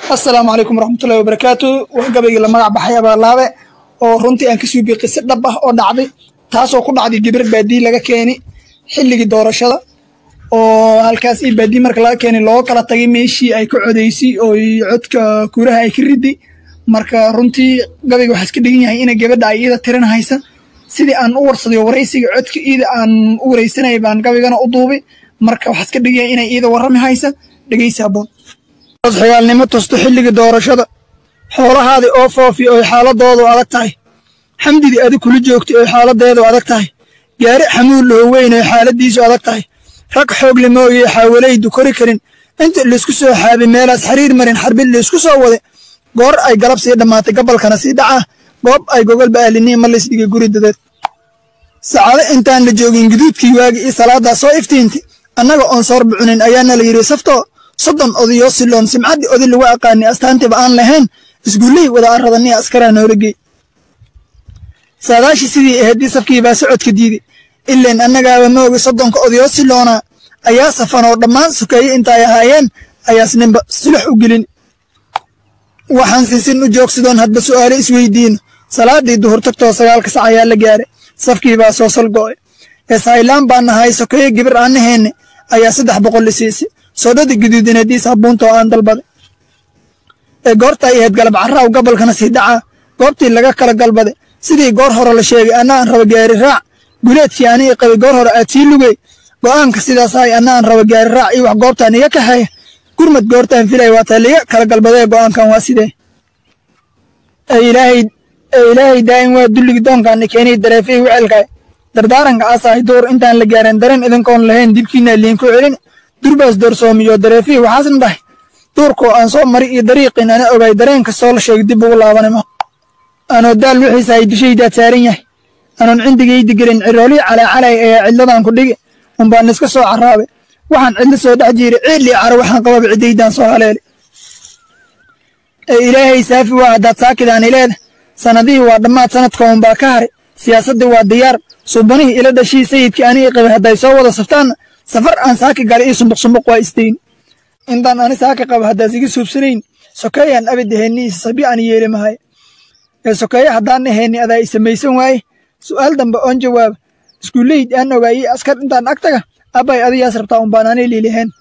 asalaamu calaykum waraxmatullahi wabarakaatu waa gabaygii la magac baxay abaarlaabe oo runtii aan ka suubiye qise dhab ah oo dhacday taasoo ku dhacday gabar baadii laga keeni xilligii doorashada oo halkaas io baadii marka laga keeni looga kala tagay meeshii ay ka codaysay oo codka kuuraha ay ka riday marka runtii gabayga waxaa iska dhigan yahay ina gabadha ay iida tirin haysa sidii aan u warsadayo waraysiga codka iida aan u waraysanayay baan gabaygana u duubay marka waxaa iska dhigan yahay inay iida warrami haysa dhegeysi habboon xigaalnimo tusto xilligii doorashada xoolahaadii oo foofi oy xaaladoodu adag tahay xamdidii adig kula joogtay oy xaaladeedu adag tahay gaari xamuul loo weyn oy xaaladiisu adag tahay rag xoog limooyey xaawalaydu kori karin inta laysku soo xaabay meelaas xariir marin xarbid laysku soo wade goor ay galab sii dhammaatay gabalkana sii dhacaa goob ay gogol ba'aaliniin ma laysdhigay guri dadeed sacaado intaan la joogin guduudkii waagi iyo salaadaa soo iftiinti annaga oon soor bucunin ayaana la yidhi saftoo soddon odayoo siloon simcaddii oday lagu aqaanay astaantiba aan lahayn isguullihii wada arradaniya askaraa noola geey saadaashii sidii ahaydii safkii baa socodka diiday ileen annagaaba moogi soddonka odayoo siloonaa ayaa safanoo dhammaan sukeeye intaay ahaayeen ayaas ninba sulux u gelin waxaan sinsin u joogsadoon hadba su'aalo isweydiino salaadii duhur tagtoo sagaalka sac ayaa la gaaray safkii baa soo salgo'ay eeshaylaan baa nahay sokeeye gibir aannaheenne ayaa saddex boqol i siisay soodhadii guduudineediis habbuuntoo aan dalbaday ee goorta ay ahayd galab carraaw gabalkana sii dhacaa goobtii laga kala galbaday sidii goor hore la sheegay anna aan raba gaari raac guleedkii anii qabay goor hore aad sii lugey go'aanka sidaas ahay anna aan raba gaari raac iyo wax goobtaan iga kaxeeya gurmad goortaan filaya waataa liga kala galbadee go'aankan waa sidee ee ilaahay daa'im waa dulligi doonkaani keenay dareefay wicelkaay dardaaranka aasahay duur intaan la gaarin dareen idinkoon lahayn dilkiina liinku celin durbaas doorsoomiyo dareefihii waxaasna dhahay duurkoo aan soo mari iyo dariiqin ana ogay dareen kastoo la sheegay dib ugu laabanimo anoo daal wixiisa ay dushaydaad saaran yahay anoon cindigaydi gelin ciroolii calaacalay ayaa cidladan ku dhigi unbaan iska soo carraabay waxaan cidlo soo dhex jiiray ciillii caro waxaan qababa ciddaydaan soo haleelay ee ilaahay saafi waa haddaad saakidaani leeda sannadihii waa dhammaad sanadka unbaa ka haray siyaasaddii waa diyaar suubanihii ila dhashii sayidkii anigii qabay hadday soo wada saftaanna safar aan saaki galay ii sumbuq sumbuq waa istayn intaan ani saaki qabo haddaas iga suubsanayn sokeeyaan abid ahayniisa sabi aan yeeli mahay ee sokeeye haddaan ahayni adaa i samaysan waaye su'aal dambe oon jawaaba iskuullayd aan ogaayey askar intaan ag taga abbay adigaas rabtaa unbaan anay liiliheen